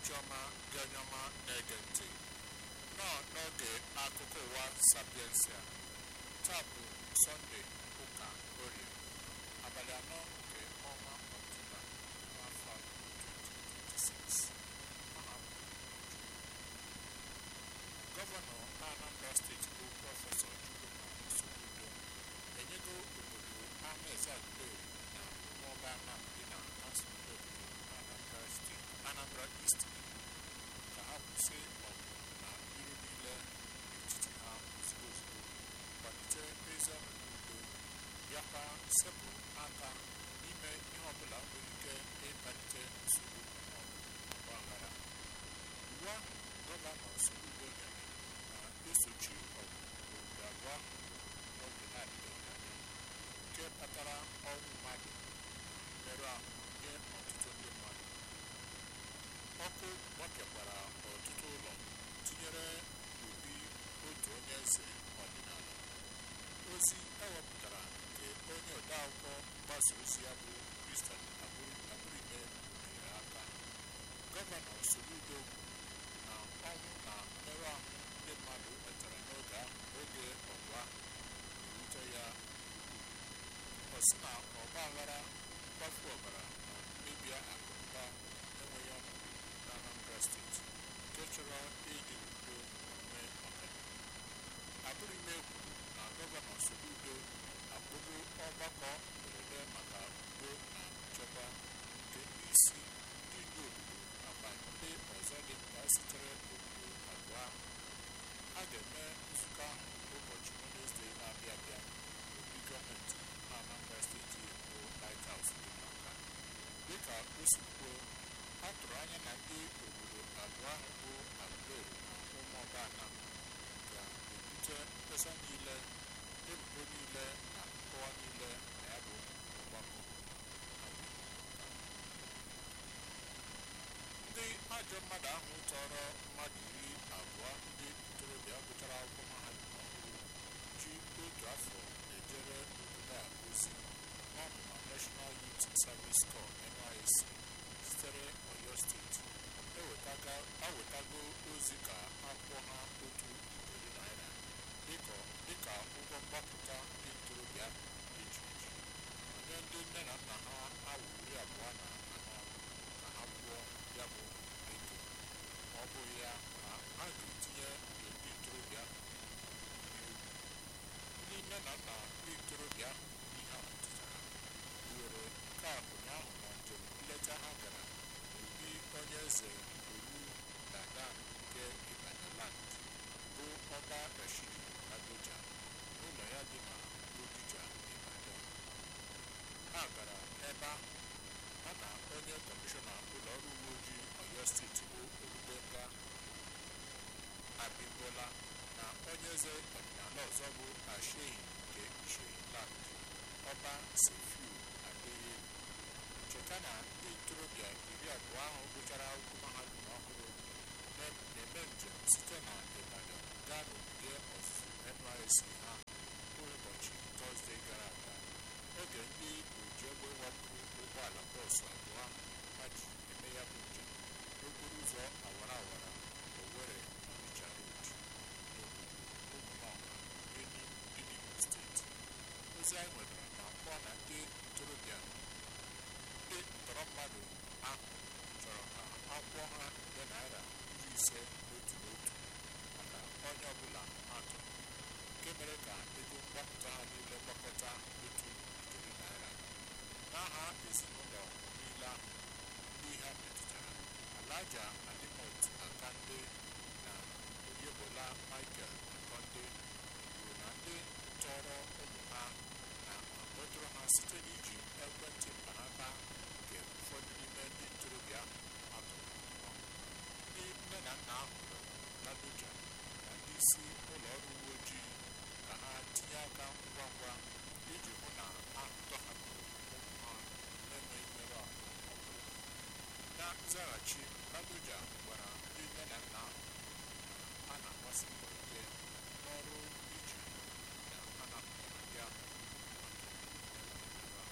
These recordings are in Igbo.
ụbọchị ọma gị onye ọma na-ege ntị nọ n'oge akụkọ ụwa sapiensia taa bụ sọnde ụka orie abalị anọ nke ọnwa ọktoba n'afọ 2026 aha m bụ Uju. gọvanọ anambra steeti bụ prọfesọ chukwuma soludo enyego obodo amaeze agụleri na ụmụọba anam dị na kansụl obodo anambra steeti anambra east iwu ka ha kwụsị ọgụ na iro niile n'etiti ha ozugbo ozugbo kwalite ezi ọnọdụ udo bịakwa sepụ aka n'ime ihe ọbụla nwere ike ịkpalite nsogbu maọbụ ọgbaghara iwu ahụ gọvanọ soludo nyere na-esochi ọgụ obodo abụọ ahụ n'oge na-adịbeghị anya nke kpatara ọnwụ mmadụ na mmerụ ahụ nye ọtụtụ ndị mmadụ ọkụ gbakọkwara ọtụtụ ụlọ tinyere obi otu onye eze ọdịnala ozi ewepụtara nke onye odeakwụkwọ mgbasa ozi ya bụ kristian abụrime biri aka gọvanọ soludo na ọnwụ na mmerụ ahụ ndị mmadụ nwetara n'oge ahụ oge ọgụ ahụ na-ewute ya ọ sị na ọgba aghara mkpafu ọbara na mmebi akụnụba enweghị ọnọdụ na anambra steeti nke chọrọ ịdị n'udo omume ọganihu abụrụime kwuru na gọvanọ soludo akpọgo ọgbakọ mberede maka udo na nchekwa nke ndị isi ndị ndu obodo nakwa ndị ọzọ dị mkpa sitere obodo abụọ ahụ a ga-eme nzukọ ahụ ụbọchị wenesde na-abịa abịa n'obi gọọmenti anambra steeti bụ light house dị n'ọka dịka o si kwuo a tụrụ anya na ndị obodo abụọ ahụ bụ agụleri na ụmụọba anam ga-ebute mkpesa niile ebubo niile na nkọwa niile na ya bụ ọgbakọ ndị ajọ mmadụ ahụ tọrọ mmadụ iri abụọ ndị ntorobịa gụchara akwụkwọ mahadum ọhụrụ ji otu afọ ejere obodo a ozi n'ọmụma national youth service corps nysc sitere oyo steeti ewetago ozi ka akwụọ ha otu ijeri naira dịka ụgwọ mgbapụta ndị ntorobịa eji eji nye ndị nne na nna ha awa iri abụọ na anọ ka ha kwụọ ya bụ ego ma ọ bụghị ya na a ga-etinye ndị ntorobịa n'egwu ndị nne na nna ndị ntorobịa ihe a metụtara buwere nke a ụnyaahụ na njem nleta ha gara n'obi onye eze oru dadan nke ibadan bụ ọba rashidi adoja n'ụlọ ya dị na bodija ibadan ha gara ebe ahụ ha na onye kọmishọna ụlọ ọrụ uwe ojii oyo steeti bụ olubenga abimbola na onye eze ọdịnala ọzọ bụ ashehi nke ishehi land ọba sefiu adeye cheta na ndị ntorobịa iri abụọ ahụ gụchara akwụkwọ mahadum ọhụrụ na-eme njem site na ibadan gaa n'ogige ọzụzụ nysc ha bụ ụbọchị tọzdee gara aga oge ndị oji egbe wapụrụ ụgbọala bọọsụ abụọ ahụ ha ji eme ya bụ njem n'okporo ụzọ awara awara owere ọnịcha road n'obodo ụmụnọka enugwu steeti ozi anyị nwetara na akpọ na ndị ntorobịa ndị ntọrọ mmadụ ahụ chọrọ ka a kwụọ ha nde naira iri ise n'otu n'otu maka onye ọbụla ha tọrọ nke mere ka ego mgbapụta ha niile gbakọta otu ijeri naira n'aha ezinụlọ niile ahụ ndị ihe metụtara alaja alimot akande na oyebola michael akande kwuru na ndị tọrọ ụmụ ha na akpọtụrụ ha site n'iji ekwentị mkpanaka nke ụfọdụ n'ime ndị ntorobịa ahụ atụrụ ndị nne na nna ahụ rịọrọ ladoja na ndị isi ụlọ ọrụ uwe ojii ka ha tinye aka ngwa ngwa iji hụ na a tọhapụrụ ụmụ ha na-enweghị mmerụ ahụ ọbụla na nzaghachi ladoja gwara ndị nne na nna ahụ na a na-agbasi mbọ ike n'ọrụ iji na a napụtara ndị ahụ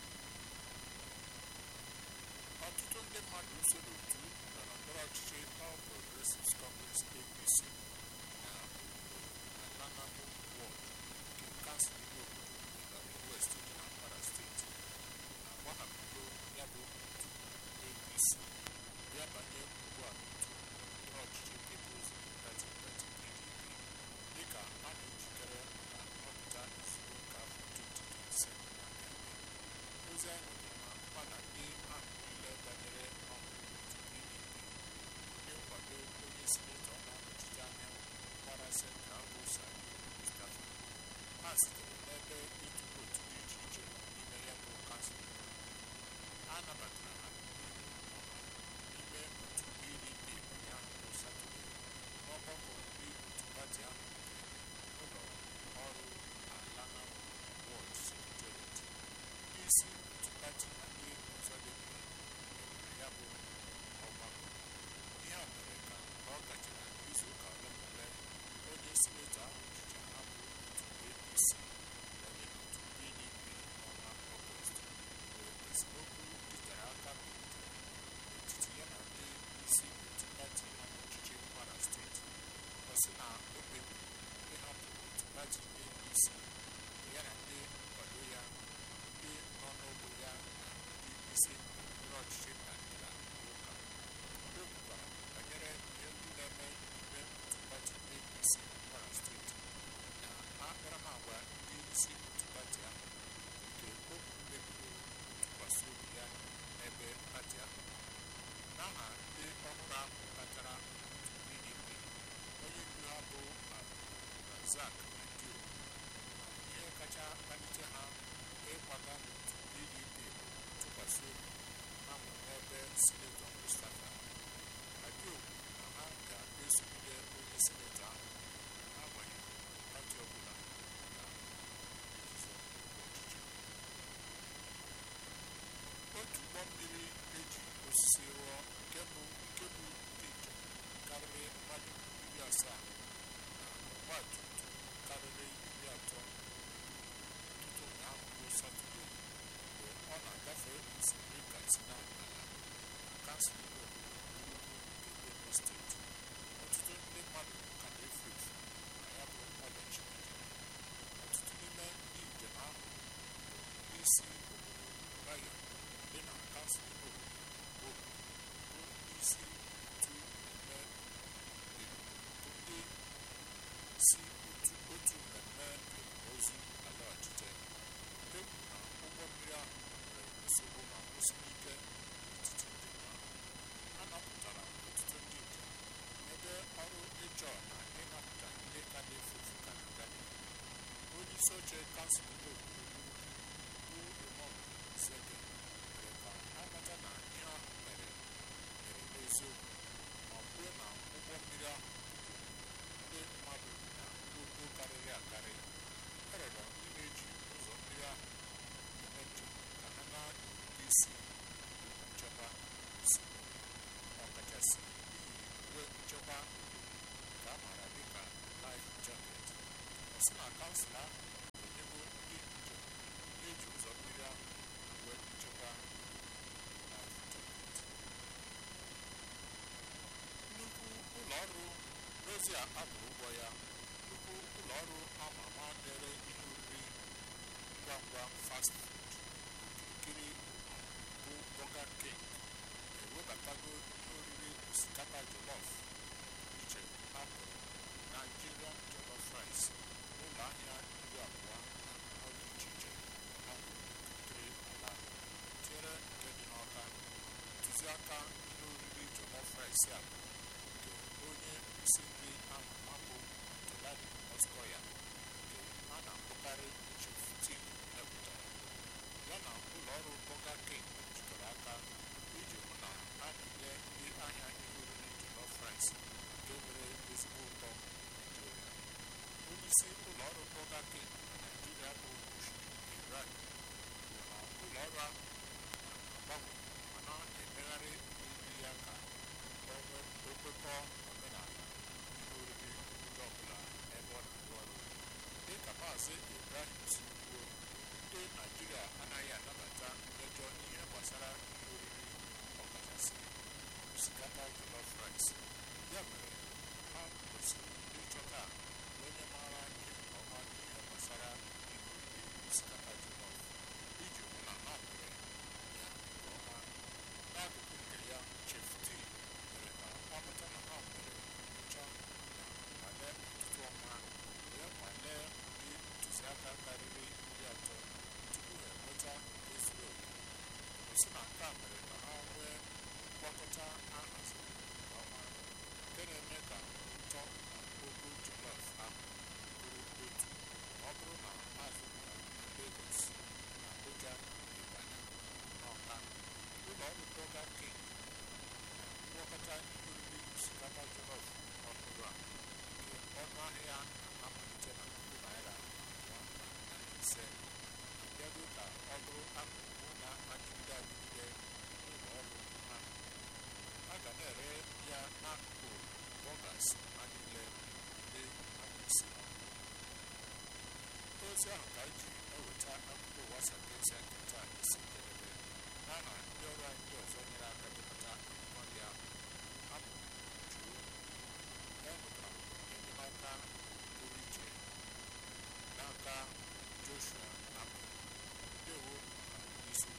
ọtụtụ ndị mmadụ so n'otu ndọrọ ndọrọ ọchịchị All Isaac na Dio ihe kacha kpalite ha ịkwaga n'otu PDP bụ ntụkwasị obi ha nwere n'ebe sinetọ Mustapha Adio na ha ga-esogide onye sinetọ ahụ n'agbanyeghị pati ọbụla na nzuzo ọchịchị otu ụgbọ mmiri eji osisi rụọ nke bụ nke bụ dị njem karịrị mmadụ iri asaa na ọgba tum tum karịrị iri atọ ụtụtụ ụnyaahụ bụ satọde mgbe ọ na-agafe osimiri katsina ala na kansụl ime obodo ugwu nke benue steeti ọtụtụ ndị mmadụ ka na-efu efu na ya bụ ọdachi mejere ọtụtụ n'ime ndị njem ahụ bụ ndị isi obodo bayo dị na kansụl ime obodo bụ bụ ndị isi otu mmemme bụ ndị si otu otu mmemme ozu alaghachite nke kwuru na ụgbọ mmiri ahụ nwere nsogbu ma kwụsịrị ike n'etiti njem ahụ a napụtara ọtụtụ ndị njem ebe ọrụ ịchọ na ịnapụta ndị ka na-efu efu ka na-aga n'ihu onye isi oche kansụl ime obodo bụ Raymond Sege mere ka amata na ihe ahụ mere mere n'eziokwu ma kwuo na ụgbọ mmiri ahụ ndị mmadụ na ngwongwo karịrị akarị ọ rịọrọ ndị na-eji ụzọ mmiri ahụ eme njem ka ha na-erube isi nchekwa osimiri ọkachasị iyi uwe nchekwa nke a maara dịka life jacket ọ sị na kansụl ahụ enyego ndị njem na-eji ụzọ mmiri ahụ uwe nchekwa life jacket nnukwu ụlọ ọrụ n'ozi a akwụrụ ụgwọ ya nnukwu ụlọ ọrụ ama ama na-ere ihe oriri ngwa ngwa fast food okirikiri ụwa bụ Burger King ewebatago ihe oriri osikapa jollof iche akpọrọ Nigerian jollof rice n'ụlọ ahịa iri abụọ na anọ dị iche iche akpọrọ okirikiri ala tinyere nke dị n'ọka ntụziaka ihe oriri jollof rice a bụ nke onye isi nri ama ama bụ Jelani Oskoya nke a na-akpọkarị Chef Tig mepụtara ya na ụlọ ọrụ Burger King jikọrọ aka iji hụ na a na-enye ndị ahịa ihe oriri jollof rice nke nwere ezigbo ụtọ Naijiria onye isi ụlọ ọrụ Burger King na Naijiria bụ Mushni Ibrahim kwuru na ụlọ ọrụ ahụ na-agbanwe ma na-emegharị nri ya ka o kwekọọ omenala ihe oriri ndị ọbụla ebe ọ na-arụ ọrụ dị ka maazị Ibrahim si kwuo ndị Naijiria anaghị anabata mmejọ n'ihe gbasara ihe oriri ọkachasị osikapa jollof rice ya mere ha kwesịrị ịchọta onye maara ihe nke ọma n'ihe gbasara ihe oriri osikapa jollof iji hụ na ha mere ya nke ọma n'akụkụ nke ya Chef Tig mere ka amụta na ha mere nyocha na nwale ọtụtụ ọnwa wee nwalee ụdị ntụziaka karịrị iri atọ tupu ha enweta nke zuru oke o si na nke a mere ka ha nwee ngwakọta a haziri nke ọma nke na-eme ka ụtọ na ogo jollof ahụ bụrụ otu ma ọ bụrụ na azụrụ na Lagos na Abuja Ibadan na Ọka ụlọ ọrụ Burger King na ngwakọta ihe oriri osikapa jollof ọhụrụ a nke ọnụ ahịa na-amalite na puku naira abụọ na narị ise abịago ka ọ bụrụ akụkụ na-adịgide adịgide n'ụlọ ọrụ ahụ a ga na-ere ya n'akụkụ bọgas ha niile ndị akpụsi ozi ahụ ka anyị ji eweta akụkọ ụwa sapiencia nke taa isi njedebe n'aha